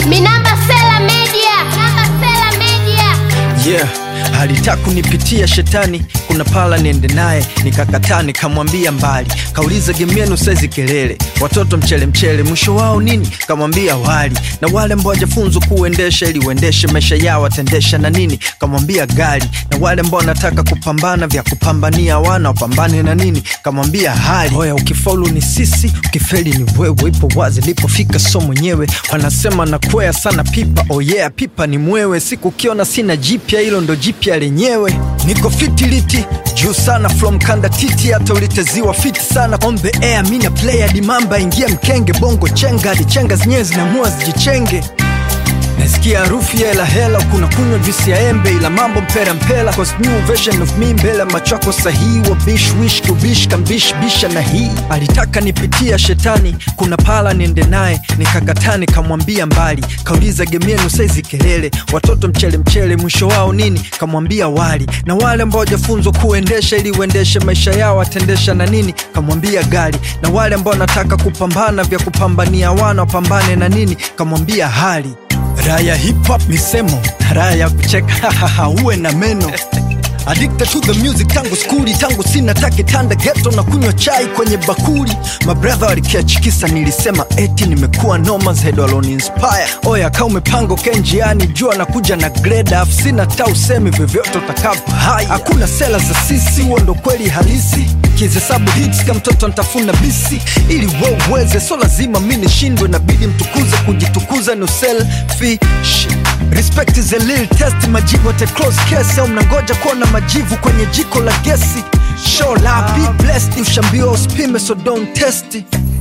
Minamba Sela Media. Minamba Sela Media. yeah alitaka kunipitia shetani kuna pala niende naye nikakataa nikamwambia mbali kauliza game yenu saizi kelele watoto mchele mchele mwisho wao nini kamwambia wali na wale ambao wajafunzwa kuendesha ili uendeshe maisha yao watendesha na nini kamwambia gari na wale ambao wanataka kupambana vya kupambania wana wapambane na nini kamwambia hali oya ukifaulu ni sisi ukifeli ni wewe ipo wazi lipofika so mwenyewe wanasema nakwea sana pipa oh yeah pipa ni mwewe siku ukiona sina jipya hilo ndo jipya lenyewe niko fitiliti juu sana from kanda titi hata uliteziwa fiti sana on the air mina player dimamba ingia mkenge bongo chenga hadi chenga zenyewe zinamua zijichenge nasikia harufu ya hela hela kuna kunywa juisi ya embe ila mambo mpera mpela cause new version of me mbele ya macho yako sahihi wa bish wish kubish kambish bisha na hii alitaka nipitia shetani kuna pala niende naye nikakataa nikamwambia mbali kauliza game yenu saizi kelele watoto mchele mchele mwisho wao nini kamwambia wali na wale ambao wajafunzwa kuendesha ili uendeshe maisha yao watendesha na nini kamwambia gari na wale ambao wanataka kupambana vya kupambania wana wapambane na nini kamwambia hali raya hip hop misemo raya ya kucheka uwe na meno Addicted to the music tangu skuli tangu sina take tanda geto na kunywa chai kwenye bakuli mabrother walikiachikisa nilisema eti nimekuwa nomas head alone inspire oya ka umepanga uke njiani jua na kuja na grade afu sina ta usemi vyovyote utakavyo haya hakuna sela za sisi huo ndo kweli halisi kihesabu hits kama mtoto ntafuna bisi ili we uweze so lazima mi nishindwe nabidi mtukuze kujitukuza ni uselfish respect is a little test majibu at a close case au mnangoja kuona majivu kwenye jiko la gesi show la be blessed ushambiwa usipime so don't test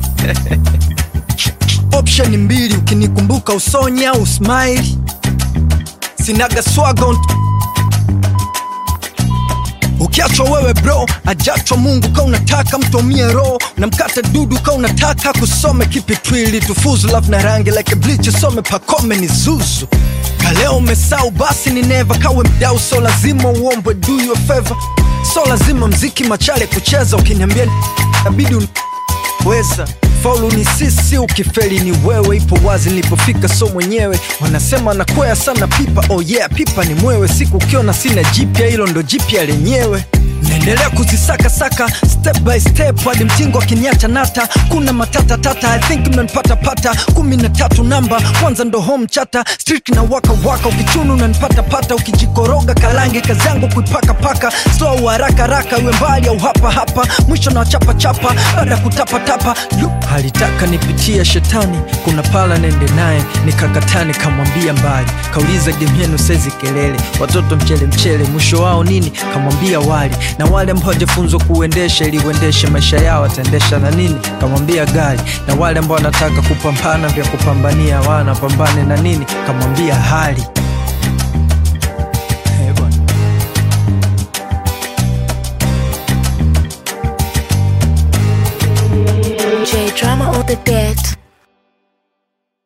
option mbili ukinikumbuka usonye au smile sinaga swaga unt- ukiachwa wewe bro ajachwa mungu ka unataka mtomie roho namkata dudu ka unataka kusome kipi twili tufuzu love na rangi like bleach usome pakome ni zuzu kaleo umesau basi ni neva kawe mdau so lazima uombwe do you a favor so lazima mziki machale kucheza ukiniambia nabidi un- weza faulu ni sisi ukifeli ni wewe ipo wazi nilipofika so mwenyewe wanasema nakwea sana pipa oh yeah pipa ni mwewe siku ukiona sina jipya hilo ndo jipya lenyewe naendelea kuzisakasaka step by step hadi mtingo akiniacha nata kuna matata tata i think mnanipata pata kumi na tatu namba kwanza ndo home chata street na waka waka ukichunu unanipata pata ukijikoroga kalange kazi yangu kuipaka paka slow haraka haraka iwe mbali au hapa hapa mwisho na chapa chapa baada ya kutapa tapa Lu- alitaka nipitia shetani kuna pala nende naye nikakataa nikamwambia mbali kauliza game yenu saizi kelele watoto mchele mchele mwisho wao nini kamwambia wali na wale ambao hawajafunzwa kuendesha ili uendeshe maisha yao wataendesha na nini kamwambia gari na wale ambao wanataka kupambana vya kupambania wana pambane na nini kamwambia hali